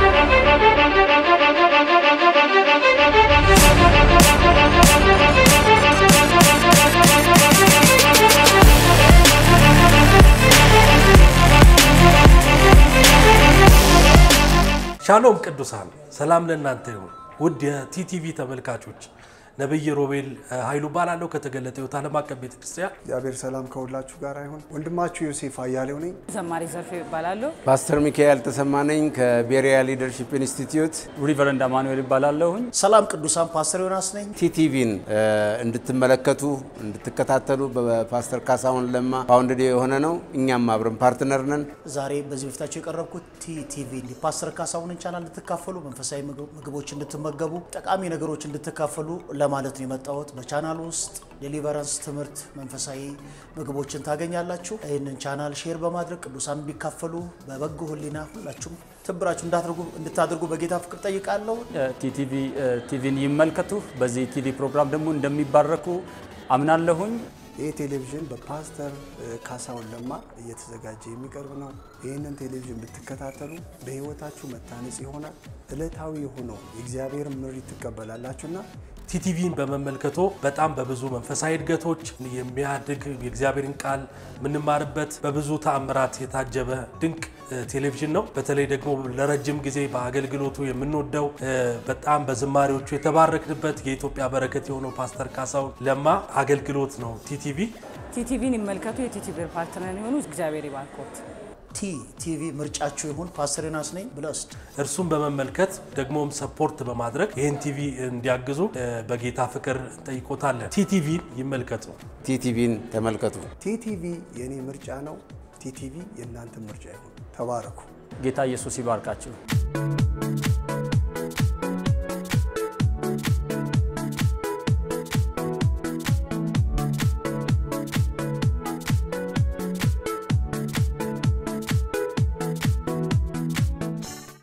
ሻሎም ቅዱሳን፣ ሰላም ለእናንተ ይሁን። ውድ የቲቲቪ ተመልካቾች ነብይ ሮቤል ኃይሉ እባላለሁ ከተገለጠ ሕይወት ዓለም አቀፍ ቤተክርስቲያን። እግዚአብሔር ሰላም ከሁላችሁ ጋር ይሁን። ወንድማችሁ ዮሴፍ አያሌው ነኝ። ዘማሪ ዘርፌ ይባላለሁ። ፓስተር ሚካኤል ተሰማነኝ ከቤሪያ ሊደርሺፕ ኢንስቲትዩት። ሪቨረንድ አማኑኤል ይባላለሁኝ። ሰላም ቅዱሳን ፓስተር ዮናስ ነኝ። ቲቲቪን እንድትመለከቱ እንድትከታተሉ በፓስተር ካሳሁን ለማ ፋውንድድ የሆነ ነው። እኛም አብረን ፓርትነር ነን። ዛሬ በዚህ በፊታቸው የቀረብኩት ቲቲቪ ፓስተር ካሳሁንን ቻናል እንድትካፈሉ፣ መንፈሳዊ ምግቦች እንድትመገቡ፣ ጠቃሚ ነገሮች እንድትካፈሉ ለማለት ነው የመጣሁት። በቻናል ውስጥ ዴሊቨራንስ ትምህርት፣ መንፈሳዊ ምግቦችን ታገኛላችሁ። ይህንን ቻናል ሼር በማድረግ ቅዱሳን እንዲካፈሉ በበጎ ሕሊና ሁላችሁም ትብብራችሁ እንድታደርጉ በጌታ ፍቅር ጠይቃለሁ። ቲቲቪ ቲቪን ይመልከቱ። በዚህ ቲቪ ፕሮግራም ደግሞ እንደሚባረኩ አምናለሁኝ። ይህ ቴሌቪዥን በፓስተር ካሳሁን ለማ እየተዘጋጀ የሚቀርብ ነው። ይህንን ቴሌቪዥን ብትከታተሉ በሕይወታችሁ መታነጽ ይሆናል። ዕለታዊ የሆነው የእግዚአብሔር ምሪት ትቀበላላችሁና ቲቲቪን በመመልከቶ በጣም በብዙ መንፈሳዊ እድገቶች የሚያድግ የእግዚአብሔርን ቃል የምንማርበት በብዙ ተአምራት የታጀበ ድንቅ ቴሌቪዥን ነው። በተለይ ደግሞ ለረጅም ጊዜ በአገልግሎቱ የምንወደው በጣም በዝማሬዎቹ የተባረክንበት የኢትዮጵያ በረከት የሆነው ፓስተር ካሳሁን ለማ አገልግሎት ነው ቲቲቪ። ቲቲቪን ይመልከቱ። የቲቲቪ ፓርትነር የሆኑ እግዚአብሔር ይባርኮት። ቲ ቲቪ ምርጫችሁ ይሁን። ፓስተር ዮናስ ነኝ። ብለስድ እርሱን በመመልከት ደግሞም ሰፖርት በማድረግ ይህን ቲቪ እንዲያግዙ በጌታ ፍቅር እንጠይቆታለን። ቲቲቪን ይመልከቱ። ቲቲቪን ተመልከቱ። ቲቲቪ የእኔ ምርጫ ነው። ቲቲቪ የእናንተ ምርጫ ይሁን። ተባረኩ። ጌታ ኢየሱስ ይባርካችሁ።